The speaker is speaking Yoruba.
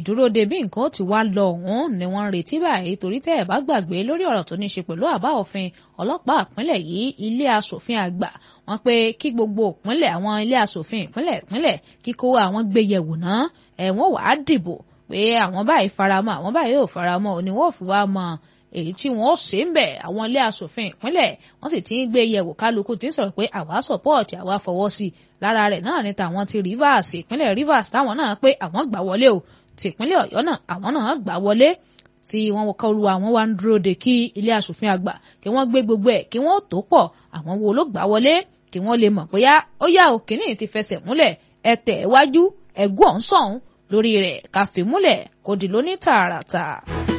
ìdúró de bí nǹkan ó ti wá lọ ọ̀hún ni wọ́n ń retí báyìí torí tẹ́ ẹ̀ bá gbàgbé lórí ọ̀rọ̀ tó ní ṣe pẹ̀lú àbá òfin ọlọ́pàá ìpínlẹ̀ yìí ilé asòfin àgbà wọ́n pé kí gbogbo ìpínlẹ̀ àwọn ilé asòfin ìpínlẹ̀ ìpínlẹ̀ kíkó àwọn gbé yẹ̀wò náà ẹ̀wọ̀n wàá dìbò pé àwọn báyìí faramọ́ àwọn báyìí ò faramọ́ òní wọ́n fi wá mọ èyí tí wọ́n ó ṣe ń bẹ̀ àwọn ilé asòfin ìpínlẹ̀ wọ́n sì ti ń gbé yẹ̀wò kálukú tí ń sọ̀rọ̀ pé àwa sọ̀pọ̀ọ̀tì àwa fọwọ́ sí lára rẹ̀ náà ni tàwọn ti Rivers ìpínlẹ̀ Rivers táwọn náà pé àwọn gbà wọlé o ti ìpínlẹ̀ Ọ̀yọ́ náà àwọn náà gbà wọlé tí wọ́n kọ́ lu àwọn wá ń dúró de kí ilé asòfin àgbà kí wọ́n gbé gbogbo ẹ̀ kí wọ́n tó pọ̀ àwọn wo ló gbà wọlé kí wọ́n lè mọ̀ bóyá ó yá o kìíní ti fẹsẹ̀ múlẹ̀ ẹ tẹ̀ wájú ẹ̀gún ọ̀hún sọ̀hún lórí rẹ̀ káfí múlẹ̀ kò dì lóní tààràtà.